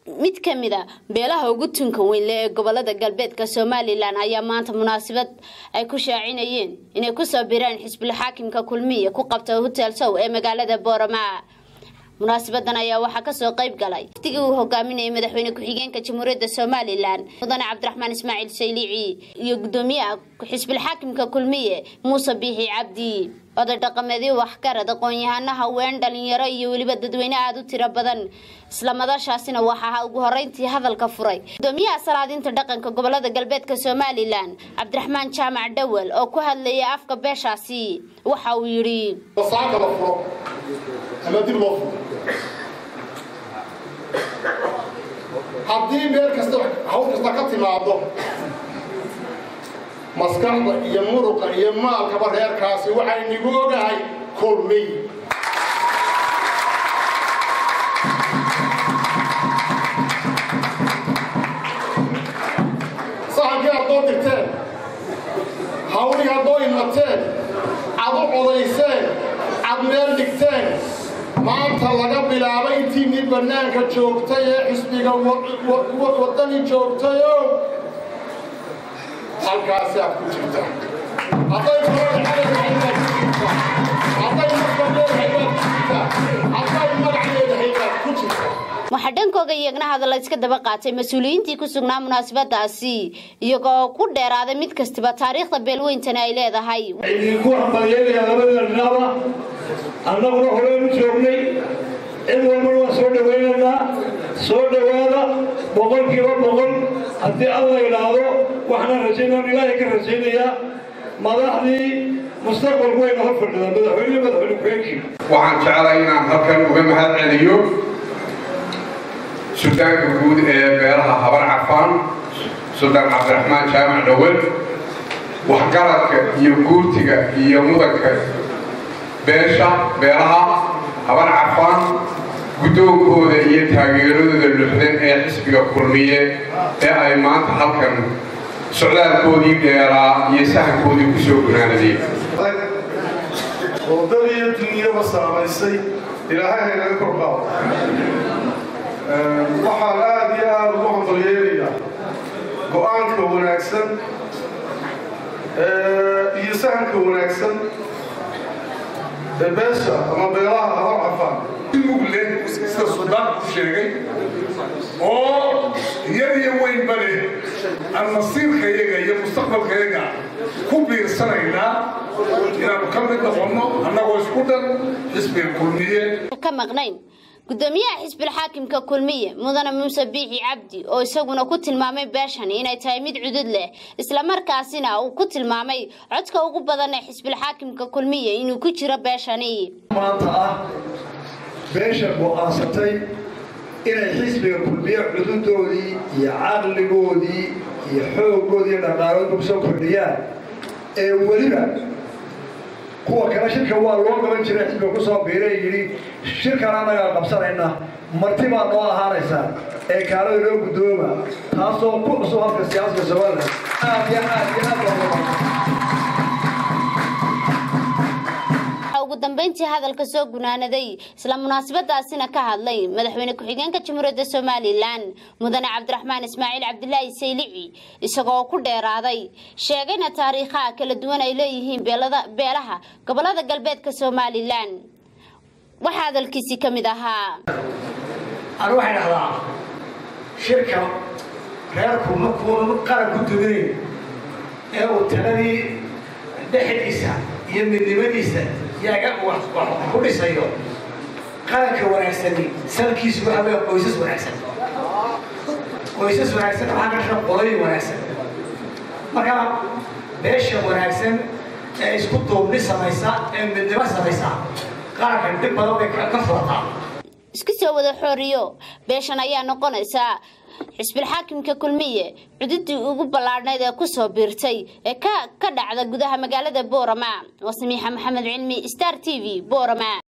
mid ka mid a beelaha ugu tunka weynle ee gobolada galbeedka somalilan ayaa maanta munaasabad ay ku shaacinayeen inay kusoo bireen xisbul xaakimka kulmiya ku qabta hotel sow ee magaalada boorama munaasabadan ayaa waxaa kasoo qayb galay waftigii uu hogaaminayay madaxweyne ku-xigeenka jamhuuriyadda somalilan mudane cabdiraxmaan ismaaciil saylici iyo gudoomiyaha xisbul xaakimka kulmiye muuse biixi cabdi oday dhaqameedyo waxgarad aqoon-yahano haween dhalinyaro iyo weliba dadweyne aada u tiro badan isla madashaasina waxaa ugu horeyntii hadalka furay gudoomiyaha salaadinta dhaqanka gobolada galbeedka somalilan cabdiraxmaan jaamac dhawel oo ku hadlayay afka beeshaasi waxa uu yidhi haddii meel kasta hawl kasta ka timaado maskaxda iyo muruqa iyo maalkaba reerkaasi waxaynigu ogahay kulmiy sahankii haddoo dirteen hawlii haddoo imateen ad u codayseen ad meel dhigteen maanta laga bilaabo intiinii bannaanka joogtay ee xisbiga waddani joogtayo halkaasi aad ku jirta hadday hadday hadday magaceedahay baad ku jirta waxaa dhankooga iyagna hadalla iska daba qaatay mas-uuliyiintii ku sugnaa munaasabadaasi iyagoo ku dheeraaday mid kastiba taariikhda beelweyntani ay leedahay idinku hambalyeynaya labada dhinaaba annaguna horeynu joognay cid walbana waan soo dhawaynaynaa soo dhowaada boqolkiiba boqol haddii alla idhaahdo waxaan rajaynaan ilaahay ka rajaynayaa madaxdii mustaqbalku wayna hor fadhidaan madaxweyne madaxweyne ku-xigeenkii waxaan jeclay inaan halkan uga mahad celiyo suldaanka guud ee beelaha habar cafaan suldaan cabdiraxmaan jaamac dhawel waxgaradka iyo guurtiga iyo mudanka beesha beelaha habar cafaan guddoonkooda iyo taageeradooda luxdan ee xisbiga kulmiye ee ay maanta halkan socdaalkoodii dheeraa iyo sahankoodii ku soo gunaanadeen wadadii dunyaba saamaysay ilaahay haynaga korqaado waxaan aada iyo aada ugu hambalyeelayaa go-aanka wanaagsan iyo sahanka wanaagsan ee beesha ama beelaha habar cafaan mugle sida suldaanku sheegay oo iyadiyo weynba leh aan masiirkayaga iyo mustaqbalkayaga ku biirsanaynaa inaanu ka mid noqonno annagoo isku dhan xisbiga kulmiye ka maqnayn gudoomiyaha xisbul xaakimka kulmiye mudane muuse biixi cabdi oo isaguna ku tilmaamay beeshani inay tahay mid cudud leh islamarkaasina uu ku tilmaamay codka ugu badan ee xisbul xaakimka kulmiye inuu ku jiro beeshani maanta ah beesha go'aansatay inay xisbiga kulmiye cududoodii iyo caqligoodii iyo xooggoodii iyo dhaqaaloodba kusoo kordhiyaan ee weliba kuwa kale shirka waa loo qaban jiray xisbiga kusoo biiray yidhi shirkan annagaa qabsanayna marti baa noo ahaanaysaa ee kaalada loo guddooma taasoo ku cusub halka siyaasadka somalilan aad iyo aad iyo aad ugu dambeyntii hadalka soo gunaanaday isla munaasabadaasina ka hadlay madaxweyne ku-xigeenka jamhuuriyadda somalilan mudane cabdiraxmaan ismaaciil cabdilaahi saylici isagoo ku dheeraaday sheegayna taariikhaha kala duwan ay leeyihiin beelaha gobolada galbeedka somalilan waxaa hadalkiisii ka mid ahaa anu waxay dhahdaa shirka reerku markuu qaran ku duminayn ee uu taladii dhexdiisa iyo midnimadiisa yaga wax ku dhisayo qaranka wanaagsani salkiisu waxa weya qoysas wanaagsan qoysas wanaagsan waxaa ka dhasha qolooyin wanaagsan marka beesha wanaagsan ee isku duubni samaysa ee midnimo samaysa qaranka dhib badan bay ka furataa isku soo wada xooriyo beeshan ayaa noqonaysaa xisbul xaakimka kulmiye cududii ugu ballaadhnayd ee kusoo biirtay ee ka dhacda gudaha magaalada boorama waa samiixa maxamed cilmi star t v boorama